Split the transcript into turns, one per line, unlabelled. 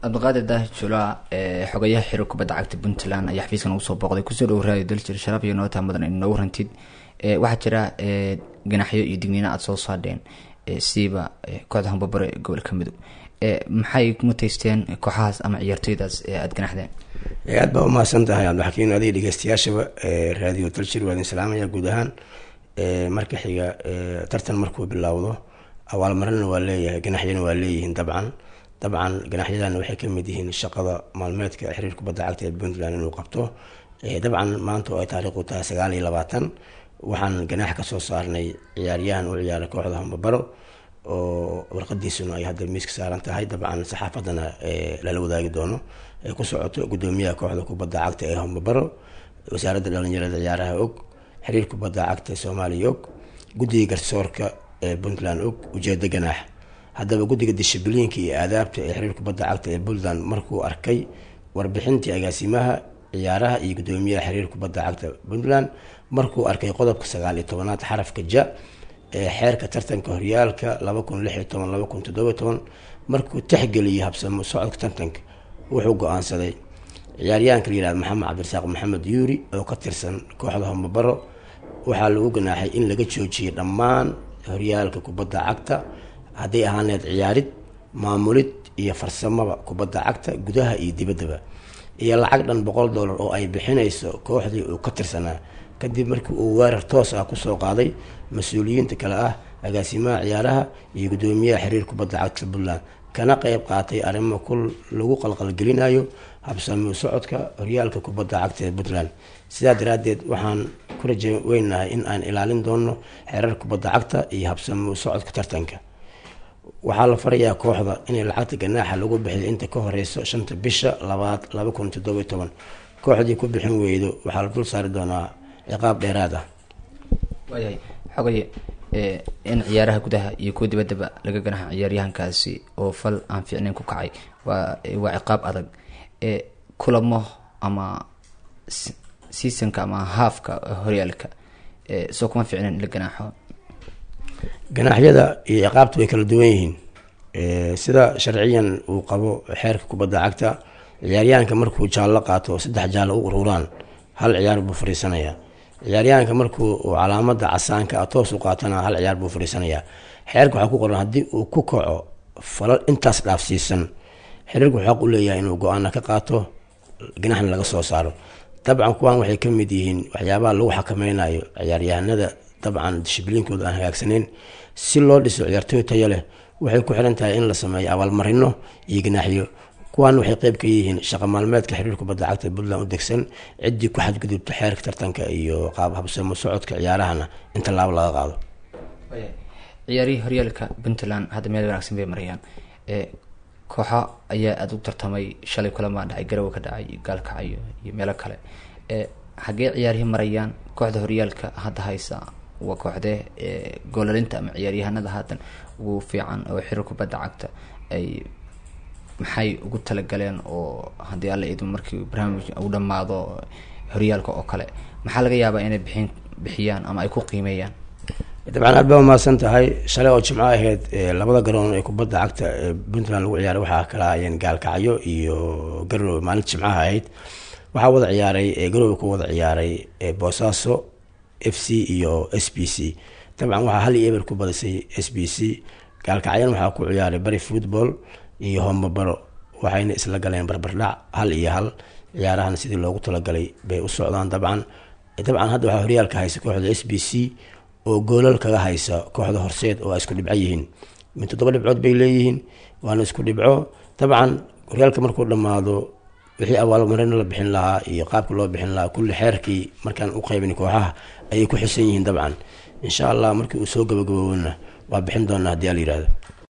cabdiqaadir daahir jula xogayaha xiro kubadda cagta puntland ayaa xafiiskan ugu soo booqday kusoo dhowo raadio daljir sharaf iyo nootaa mudan in noogu rantid waxaa jira ganaxyo iyo digniino aada soo saadheen siiba kooxda hambabaro ee gobolka mudug maxay mutaysteen kooxahaas ama ciyaartooydaas aada ganaxdeen
aad baa umahadsan tahay cabdixakiin adiga dhegeystayaashaba raadiyo daljir waa idin salaamaya guud ahaan marka xiga tartan markuu bilowdo awaalmarina waa leeyahay ganaxyana waa leeyihiin dabcan dabcan ganaxyadana waxay kamid yihiin shaqada maalmeedka xiriir kubadda cagta ee puntland inuu qabto dabcan maanta oo ay taariikhdu tahay sagaal iyo labaatan waxaan ganaax kasoo saarnay ciyaaryahan u ciyaaray kooxda hambabaro oo warqadiisuna ay hadda miiska saaran tahay dabcan saxaafadana lala wadaagi doono ay ku socoto gudoomiyaha kooxda kubadda cagta ee hambabaro wasaaradda dhalinyarada ciyaaraha og xiriir kubadda cagta soomaaliya og guddiga garsoorka ee puntland og ujeedo ganaax haddaba guddiga dishibiliinka iyo aadaabta ee xiriir kubadda cagta ee puntland markuu arkay warbixintii agaasimaha ciyaaraha iyo gudoomiyaha xiriir kubadda cagta puntland markuu arkay qodobka sagaal iyo tobanaad xarafka ja ee xeerka tartanka horyaalka laba kun lix iyo toban laba kun toddoba toban markuu texgeliyay habsamo socodka tartanka wuxuu go-aansaday ciyaaryahanka la yihahda maxamed cabdirasaaq maxamed yuuri oo ka tirsan kooxda homabaro waxaa lagu ganaaxay in laga joojiyay dhammaan horyaalka kubadda cagta hadday ahaan laheyd ciyaarid maamulid iyo farsamada kubadda cagta gudaha iyo dibaddaba iyo lacag dhan boqol dollar oo ay bixinayso kooxdii uu ka tirsanaa kadib markii uu weerar toos ah kusoo qaaday mas-uuliyiinta kale ah agaasimaha ciyaaraha iyo gudoomiyaha xiriir kubadda cagta puntland kana qeyb qaatay arrimo ku lagu qalqalgelinayo habsami socodka horyaalka kubadda cagta ee puntland sidaa daraadeed waxaan ku raja weynahay in aan ilaalin doono xeerar kubadda cagta iyo habsami socodka tartanka waxaa la farayaa kooxda inay lacagta ganaaxa lagu bixiyo inta ka horeyso shanta bisha labaad laba kun toddoba toban kooxdii ku bixin weydo waxaa la dul saari doonaa ciqaab dheeraad ah
waayahay xogaye in ciyaaraha gudaha iyo kuwa dibaddaba laga ganaxa ciyaaryahankaasi oo fal aan fiicnayn ku kacay waa waa ciqaab adag kulamo ama seasonka ama haafka horyaalka soo kuma fiicnayn in la ganaaxo
ganaaxyada iyo ciqaabta way kala duwan yihiin sida sharciyan uu qabo xeerka kubadda cagta ciyaaryahanka markuu jaallo qaato saddex jaallo u ururaan hal ciyaar buu fariisanayaa ciyaaryahanka markuu uu calaamada casaanka a toos u qaatana hal ciyaar buu fariisanayaa xeerka waxaa ku qoran haddii uu ku kaco falal intaas dhaafsiisan xiriirku xaq u leeyahay inuu go-aana ka qaato ganaxna laga soo saaro dabcan kuwan waxay ka mid yihiin waxyaabaha lagu xakameynayo ciyaaryahanada dabcan dishibliinkooda aan hagaagsaneyn si loo dhiso ciyaartooy tayo leh waxay ku xiran tahay in la sameeyo abaalmarino iyo ganaaxyo kuwan waxay qeyb ka yihiin shaqa maalmeedka xiriir kubadda cagta puntland u degsan ciddii ku xadgudubta xeerka tartanka iyo qaab habsamo socodka ciyaarahana in tallaabo laga qaado
ciyaarihii horyaalka puntland hadda meel wanaagsan bay marayaan kooxo ayaa aada u tartamay shalay kulamaa dhacay garowe ka dhacay gaalkacayo iyo meelo kale xaggee ciyaarihii marayaan kooxda horyaalka hadda haysa waa kooxdee goolalinta ama ciyaaryahanada haatan ugu fiican oo xiriir kubadda cagta ay maxay ugu talagaleen oo haddii alla idmo markii barnaamij uu dhammaado horyaalka oo kale maxaa laga yaabaa inay bixin bixiyaan ama ay ku qiimeeyaan
dabcan aad baa umahadsan tahay shalay oo jimco ahayd labada garoon ee kubadda cagta ee puntland lagu ciyaaray waxaa kala ayeen gaalkacyo iyo garowe maalinta jimcaha ahayd waxaa wada ciyaaray garowe ku wada ciyaaray boosaaso f c iyo s b c dabcan waxaa hal iyo eber ku badisay s b c gaalkacyana waxaa ku ciyaaray bari football iyo hombabaro waxayna isla galeen barbardhac hal iyo hal ciyaarahan sidii loogu talagalay bay u socdaan dabcan dabcan hadda waxaa horyaalka haysa kooxda s b c oo goolal kaga haysa kooxda horseed oo ay isku dhibco yihiin min toddoba dhibcood bay leeyihiin waana isku dhibco dabcan horyaalka markuu dhammaado wixii abaalmarino la bixin lahaa iyo qaabka loo bixin lahaa kulli xeerkii markaan u qaybin kooxaha ayay ku xisan yihiin dabcan insha allah markii uu soo gabagaboobona waa bixin doonaa haddii ala yihahdo